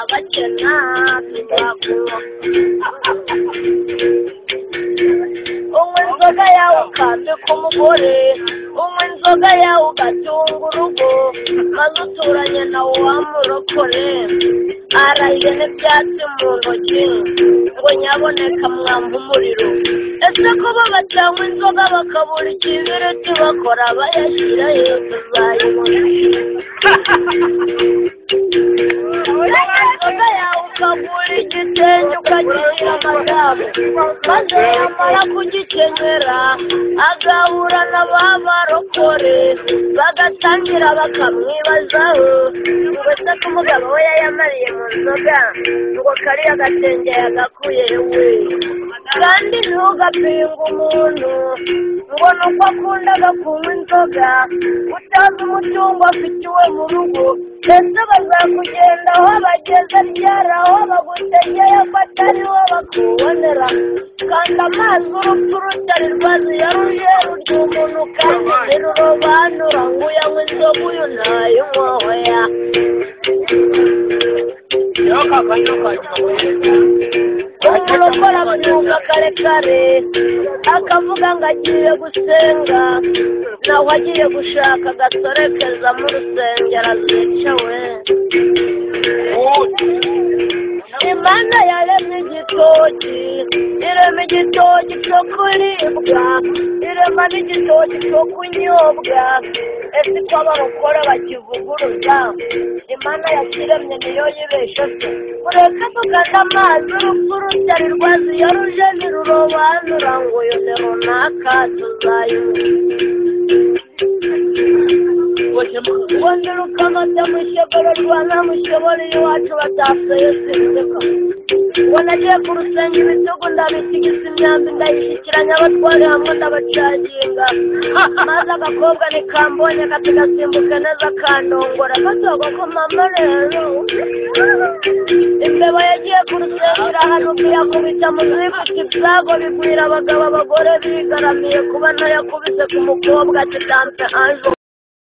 n'abakena tuzakubaka unywa inzoga yawe ukambika umugore unywa inzoga yawe ugatunga urugo maze uturanye nawe wamurokore arahiye n'ibyatsi mu ntoki ngo nyaboneka mwampa umuriro ese kuba batanywa inzoga bakabura ikibiriti bakora bayashyira hejuru uzayibona inzoga yawe ukagura igitenge ukagira amadamu maze yamara kugikenyera agahura na ba barokore bagatangira bakamwibazaho ngo se ko umugabo we yayamariye mu nzoga ngo kariya gatenge yagakuye we kandi ntugapinga umuntu ngo ni uko akundaga kunywa inzoga utazi umutungo afite iwe mu rugo ndetse bazakugenda aho bageze ryari aho bagutegeye ko atari wo bakubonera kandi amazi urupfu rutari rwazi ya rujeru ry'umuntu kandi ntirurobanura ngo uyanywe inzoga uyu ntayinywaho ya umuntu ukora abyumva kare kare akavuga ngo agiye gusenga nawe agiye gushaka agasorekeza mu rusengero azicawe imana yaremye igitoki irema igitoki cyo kuribwa irema n'igitoki cyo kunyobwa ese ko ababukora bakivuguruza imana yakiremye niyo yibesha se ureka tugana amazi urupfu rutari rwazi iyo ruje ntirurobanura ngo uyu ni runaka tuzayibuka wongera ukamata mu ishoboro rwa nta mushoboro iwacu batasuye sinseka ngo nagiye ku rusenge ibitugu ndabitigiza imyambi ndayishyikiranya abatwari hamwe ndabacaginga maze agakobwa nikambonye gato gasimbuka neza kandongora gatogo ko mama rero imbeba yagiye ku rusenge irahanuka iyakubita mu zifite ibyago bigwira abagabo abagore bigaramiye kuba nayo yakubise ku mukobwa ati danse anjo